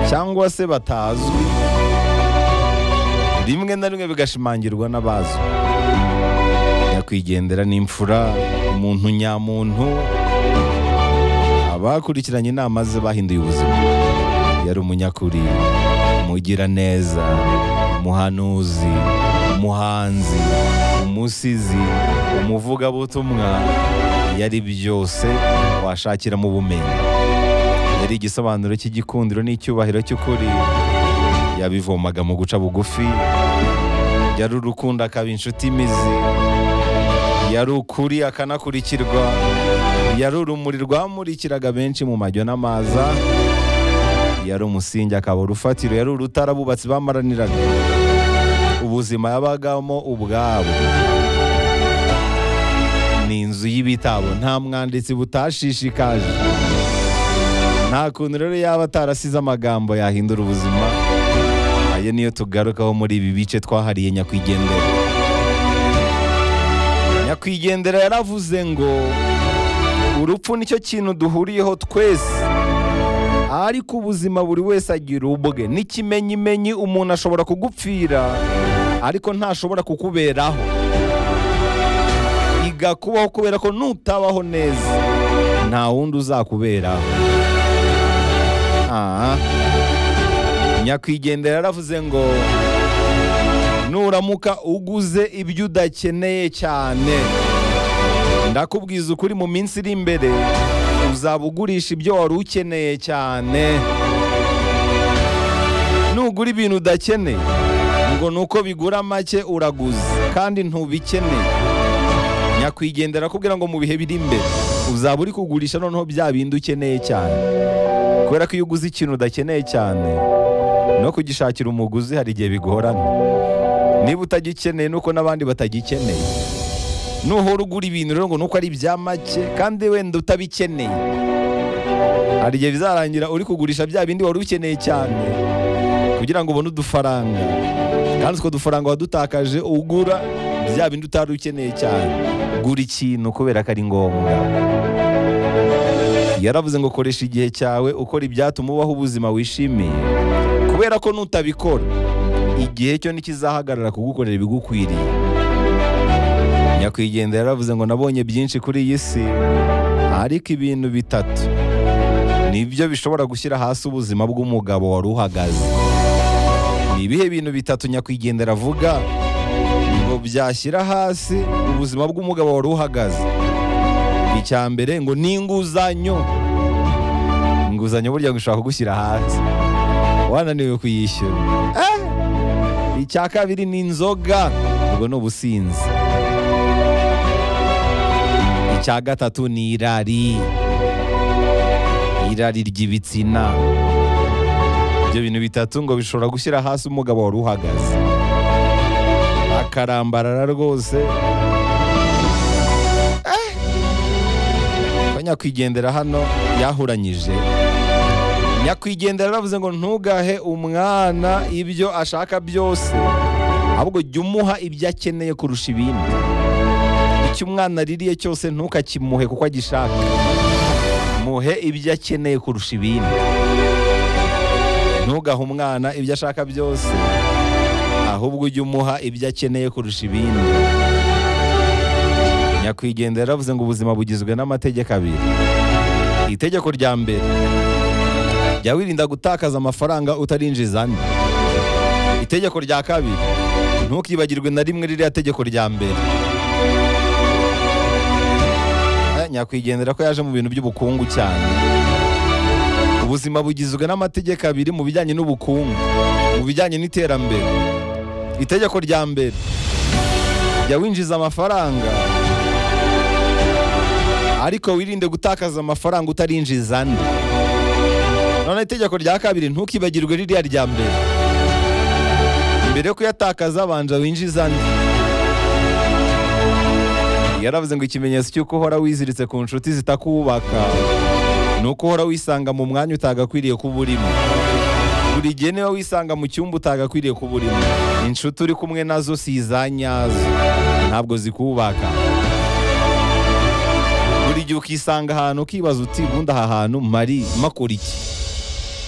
cyangwa se batazwi rimwe na rimwe bigashimangirwa n'abazwi nyakwigendera n'imfura umuntu nyamuntu abakurikiranye inama ze bahinduye ubuzima yari umunyakuri umugiraneza umuhanuzi umuhanzi umusizi umuvugabutumwa yari byose washakira mu bumenyi yari igisobanuro cy'igikundiro n'icyubahiro cy'ukuri yabivomaga mu guca bugufi yari urukundo akaba inshuti imizi yari ukuri akanakurikirwa yari urumuri rwamurikiraga benshi mu majyo n'amaza yari umusingi akaba urufatiro yari urutara abubatsi bamaraniraga ubuzima yabagamo ubwabo ni inzu y'ibitabo nta mwanditsi butashishikaje nta kuntu rero yaba atarasize amagambo yahindura ubuzima ayo niyo tugarukaho muri ibi bice twahariye nyakwigendera nyakwigendera yaravuze ngo urupfu nicyo kintu duhuriyeho twese ariko ubuzima buri wese agira ubwe n'ikimenyimenyi umuntu ashobora kugupfira ariko ntashobora kukuberaho iga kubaho kubera ko nutabaho neza nta wundi uzakuberaho Ah. nyakwigendera yaravuze ngo nuramuka uguze ibyo udakeneye cyane ndakubwiza ukuri mu minsi iri imbere uzaba ugurisha ibyo wari ukeneye cyane nugura ibintu udakeneye ngo ni uko bigura make uraguze kandi ntubikeneye nyakwigendera akubwira ngo mu bihe biri imbere uzaba uri kugurisha noneho bya bindi ukeneye cyane kubera ko iyo uguze ikintu udakeneye cyane no kugishakira umuguzi hari igihe bigorana niba utagikeneye nuko n'abandi batagikeneye nuhora ugura ibintu rero ngo nuko ari ibya make kandi wenda utabikeneye hari igihe bizarangira uri kugurisha bya bindi wari ukeneye cyane kugira ngo ubone udufaranga kandi utwo dufaranga wadutakaje ugura bya bindi utari ukeneye cyane gura ikintu kubera ko ari ngombwa yaravuze ngo koresha igihe cyawe ukora ibyatuma ubaho ubuzima wishimiye kubera ko nutabikora igihe cyo ntikizahagarara kugukorera ibigukwiriye nyakwigendera yaravuze ngo nabonye byinshi kuri iyi si ariko ibintu bitatu nibyo bishobora gushyira hasi ubuzima bw'umugabo wari uhagaze ni ibihe bintu bitatu nyakwigendera avuga ngo byashyira hasi ubuzima bw'umugabo wari uhagaze icya mbere ngo ni inguzanyo inguzanyo burya gushaka kugushyira hasi wananiwe kuyishyura Eh! icya kabiri ni inzoga ubwo ni ubusinzi icya gatatu ni irari irari ry'ibitsina ibyo bintu bitatu ngo bishobora gushyira hasi umugabo wari uhagaze akarambarara rwose Eh! Ko nyakwigendera hano yahuranyije nyakwigendera yaravuze ngo ntugahe umwana ibyo ashaka byose ahubwo jya umuha ibyo akeneye kurusha ibindi icyo umwana aririye cyose ntukakimuhe kuko agishaka muhe ibyo akeneye kurusha ibindi ntugahe umwana ibyo ashaka byose ahubwo ujye umuha ibyo akeneye kurusha ibindi nyakwigendera yaravuze ngo ubuzima bugizwe n'amategeko abiri itegeko rya mbere jya wirinda gutakaza amafaranga utarinjiza andi itegeko rya kabiri ntukibagirwe na rimwe ririya tegeko rya mbere Eh, nyakwigendera ko yaje mu bintu by'ubukungu cyane ubuzima bugizwe n'amategeko abiri mu bijyanye n'ubukungu mu bijyanye n'iterambere itegeko rya mbere jya winjiza amafaranga ariko wirinde gutakaza amafaranga utarinjiza andi none itegeko rya kabiri ntukibagirwe ririya rya mbere mbere yo kuyatakaza banza winjiza andi yaravuze ngo ikimenyetso cy'uko uhora wiziritse ku nshuti zitakubaka ni uko uhora wisanga mu mwanya utagakwiriye kuba urimo buri gihe niba wisanga mu cyumba utagakwiriye kuba urimo inshuti uri kumwe nazo si izanyazo ntabwo zikubaka buri gihe ukisanga ahantu ukibaza uti ubundi aha hantu mari makora iki